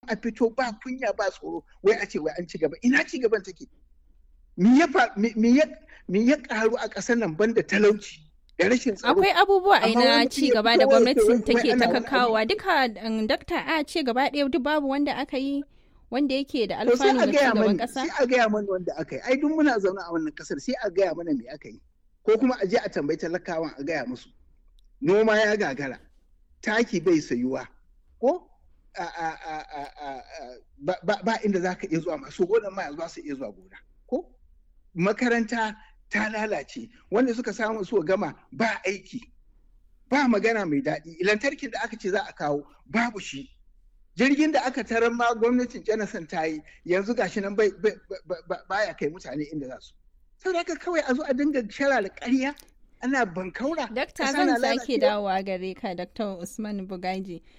a fito ba kunya ba tsoro wai a ce wai an ci gaba ina ci gaban take me ya me ya karu a ƙasar nan banda talauci da rashin tsaro akwai abubuwa a na ci gaba da gwamnatin take ta kakawa duka dakta a ce gaba ɗaya duk babu wanda aka yi wanda yake da alfanu ga shugaban kasa sai a gaya mana wanda aka yi ai duk muna zaune a wannan kasar sai a gaya mana me aka yi ko kuma a je a tambayi talakawan a gaya musu noma ya gagara taki bai sayuwa ko ba inda za ka iya zuwa masu gonan ma za su iya zuwa gona ko makaranta ta lalace wanda suka samu su gama ba aiki ba magana mai daɗi lantarkin da aka ce za a kawo babu shi jirgin da aka tarar ma gwamnatin jonathan ta yi yanzu gashi nan baya kai mutane inda za su sau da kawai a zo a dinga shara da ƙarya ana bankaura dakta zan sake dawowa gare ka dakta usman bugaji